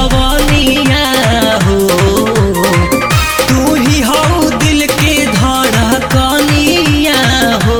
जवनिया हो तू ही हो दिल के धड़कनिया हो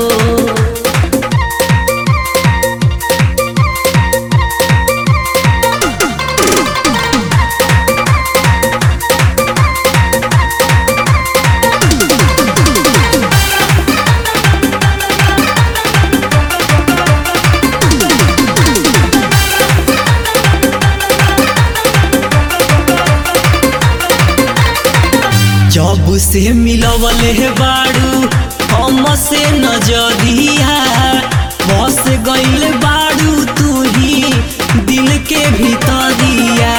जब से मिलवल है बाड़ू हम से नजरिया बस गइल बाड़ू तू ही दिल के भीतरिया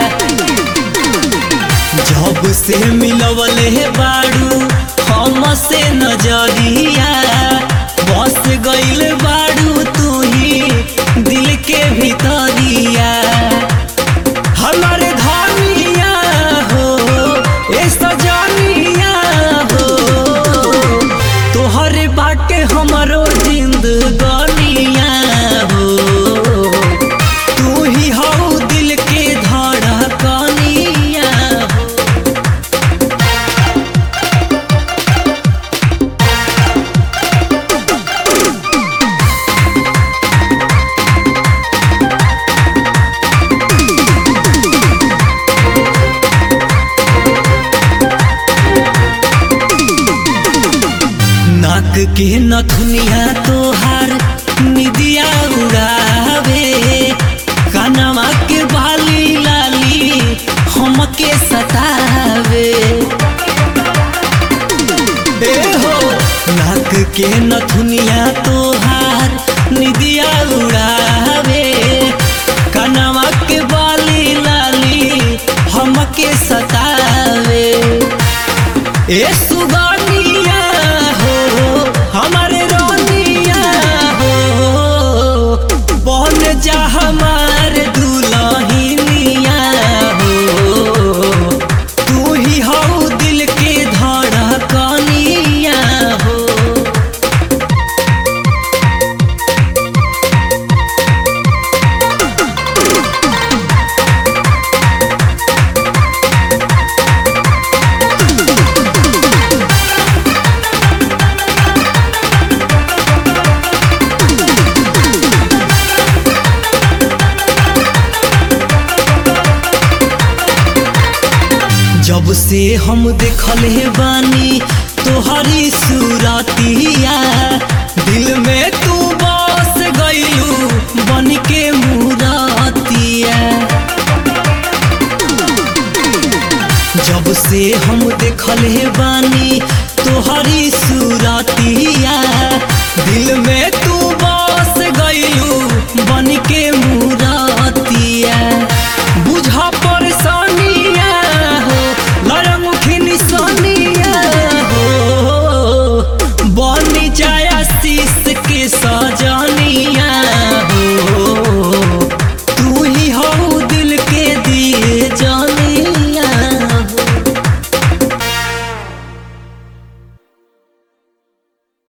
जब से मिलवल है बाड़ू हम से नजरिया बस गइल बाड़ू तू ही दिल के भीतरिया हमारे धानिया हो ए सजनिया हो तोहरे बाटे हमरो जिंदगानिया हो तू ही हो दिल के धड़कनिया हो नाक के नथुनिया तोहार निदिया उड़ावे कानवा के बाली लाली हमके सतावे ए हो नाक के नथुनिया तोहार निदिया उड़ावे कानवा के बाली लाली हमके सतावे ए सुगानिया हो हमारे रानिया हो बन जा हमार दुल्हनिया हो तू ही हो दिल के धड़कनिया हो जब से हम देखले बानी तोहरी सूरतिया दिल में तू बस गइलू बन के मुरातिया जब से हम देखले बानी तोहरी सूरतिया दिल में तू